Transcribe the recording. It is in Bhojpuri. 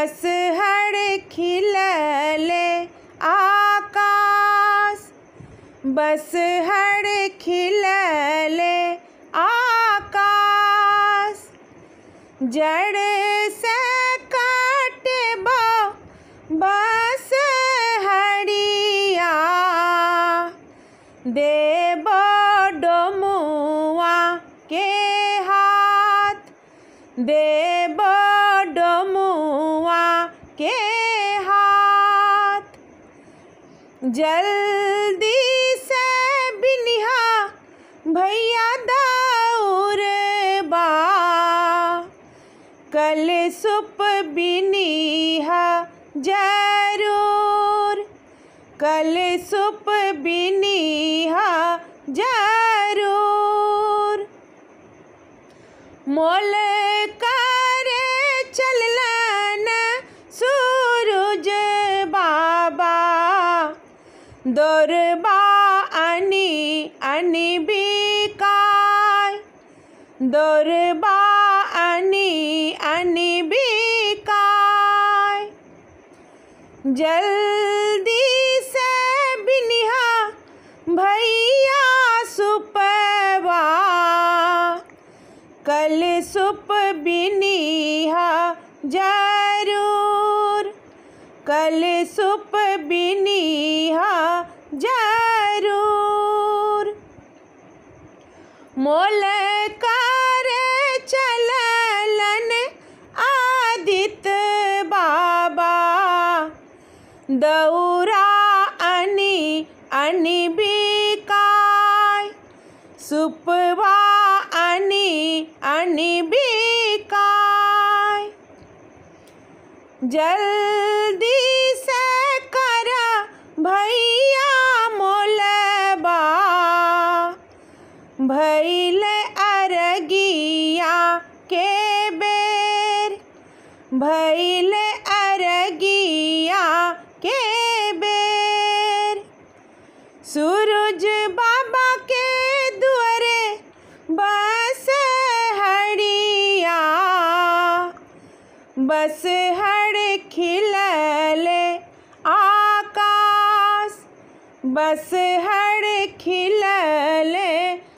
बस हर खिलले आकाश बस हर खिलले आकाश जड़ से काटबो बस हरिया देबो डोमुआ के हाथ देबो डोमुआ के हाथ जल्दी से बिनिहा भैया दाऊर बा कल सुप बिनिहा जरूर कल सुप बिनिहा जरूर मोल करे चलन सूरज बाबा दौरबा अनि अनि बिकाय दौरबा अनि अनि बिकाय जल्दी से बिनिहा भैया सुपवा कल सुप बिनिहा जरूर कल सुप बिनिहा जरूर मोल करे चलन आदित बाबा दौरा अनि अनि बिकाय सुपवा अनि अनि बिकाय जल्दी से कर भैया मोलबा भैल अरगिया के बेर भैल अरगिया के बेर सूरज बाबा के दुआरे बस हड़िया बस हड़ खिलले आकाश बस हड़ खिलले